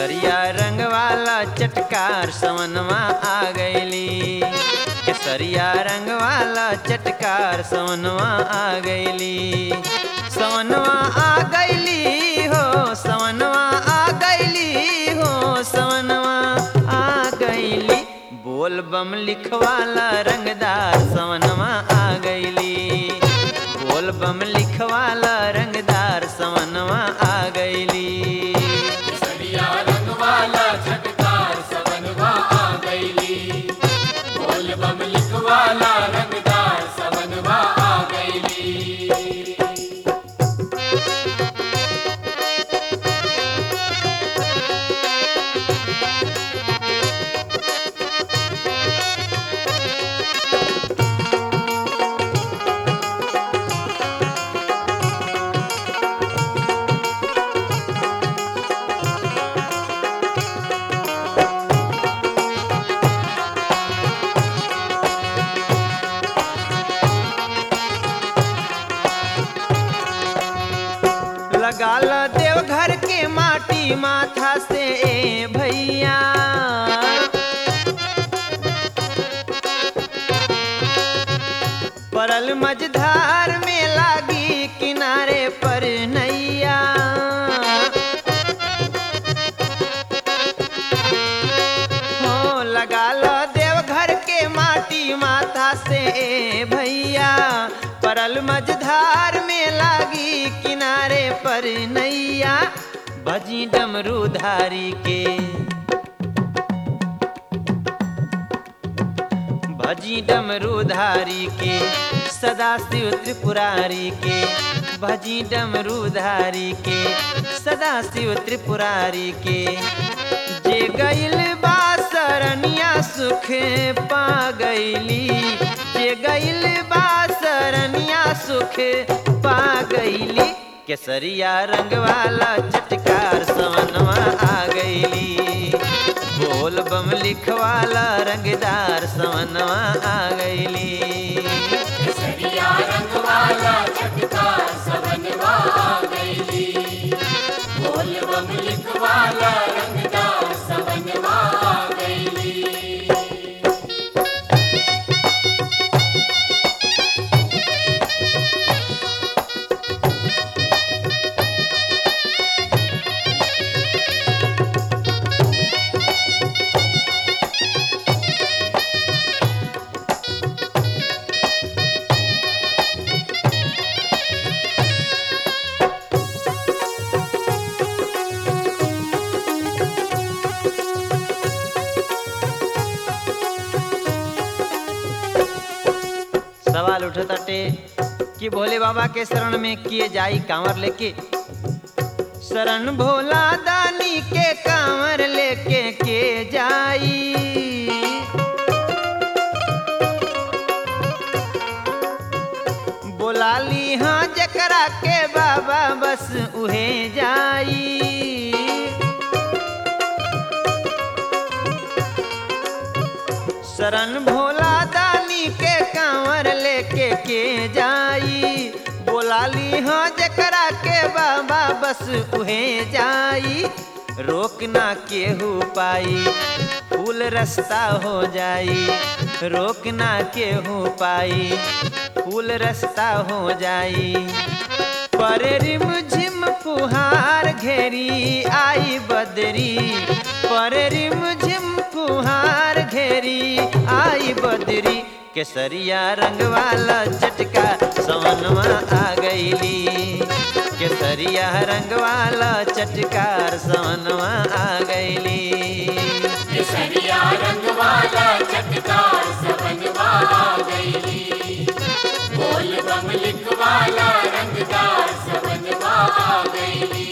केसरिया रंग वाला चटकार सवनवा आ गईली केसरिया रंग वाला चटकार सवनवा आ गईली सवनवा आ गईली हो सवनवा आ गईली हो सवनवा आ गईली बोल बम लिखवाला रंगदार सवनवा आ गईली बोल बम लिखवाला रंगदार सवनवा आ गईली सरिया रंग वाला झटकार सवनवा आ गईली बोल बम लिखवाला रंगदार सवनवा आ गईली लगाल देवघर के माटी माथा से ए भैया परल मझधार में लागी किनारे पर नैया हो लगा लो देवघर के माटी माथा से ए भैया परल मझधार में लागी किनारे पर नैया भजी डमरू धारी के भजी डमरू धारी के सदा शिव त्रिपुरारी के भजी डमरू धारी के सदा शिव त्रिपुरारी के जे गईल बा सरनिया सुख पा गईली जे गईल बा सरनिया सुख पा गईली केसरिया रंग वाला चटकार सवनवा आ गईली बोल बम लिखवाला रंगदार सवनवा आ गईली सरिया रंग वाला झटकार सवनवा आ गईली बोल बम लिखवाला रंगदार सवनवा आ गईली सवाल उठताटे कि भोले बाबा के शरण में किए जाई कांवर लेके शरण भोला दानी के कांवर लेके के जाई बोला ली हाँ जकरा के बाबा बस उहे जाई शरण भोला दानी के कांवर लेके के जाई बोला ली हाँ जकरा के बाबा बस उहे जाई रोक ना केहू पाई फूल रास्ता हो जाई रोक ना केहू पाई फूल रास्ता हो जाई पर रिम झिम फुहार घेरी आई बदरी पर रिम झिम फुहार घेरी आई बदरी केसरिया रंग वाला चटका सवनवा आ गईली केसरिया रंग वाला चटकार सवनवा आ गईली सरिया रंग वाला झटकार सवनवा आ गईली बोल बम लिखवाला रंगदार सवनवा आ गईली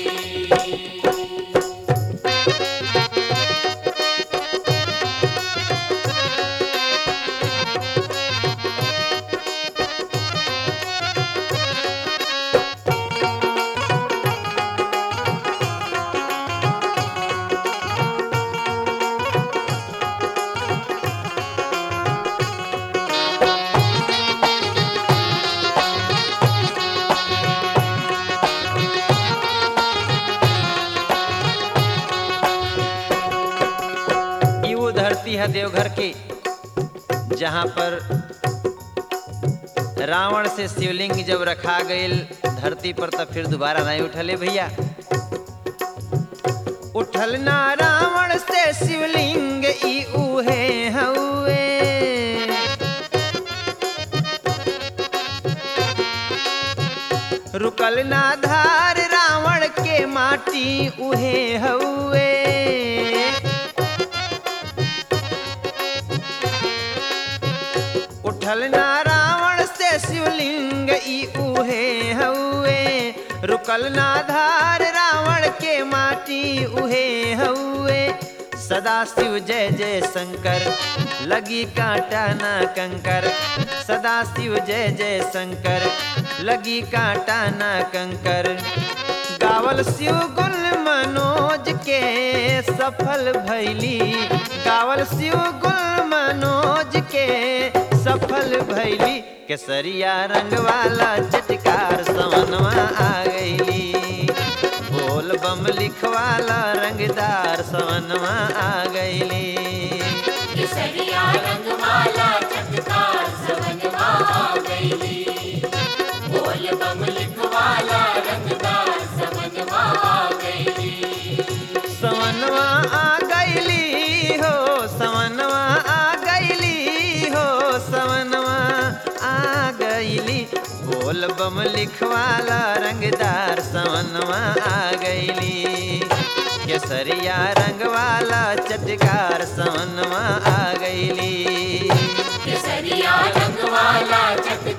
है देवघर की जहाँ पर रावण से शिवलिंग जब रखा गईल धरती पर तब फिर दोबारा नहीं उठले भैया उठल ना रावण से शिवलिंग ई उहे हउए रुकल ना धार रावण के माटी उहे हउए उठल ना रावण से शिवलिंग ई उहे हउए रुकल ना धार रावण के माटी उहे हउए सदा शिव जय जय शंकर लगी कांटा ना कंकर सदा शिव जय जय शंकर लगी कांटा ना कंकर गावल शिव गुल मनोज के सफल भैली गावल शिव गुल मनोज के सफल भैली केसरिया रंग वाला चटकार सवनवा आ गईली बोल बम लिखवाला रंगदार सवनवा आ गईली केसरिया रंग वाला चटकार सवनवा आ गईली बोल बम लिखवाला रंगदार सवनवा आ गईली सवनवा आ गईली हो सवनवा आ गईली हो सवनवा आ गईली बोल बम लिखवाला रंगदार सवनवा आ गईली केसरिया रंग वाला चटकार सवनवा आ गईली केसरिया रंग वाला चटकार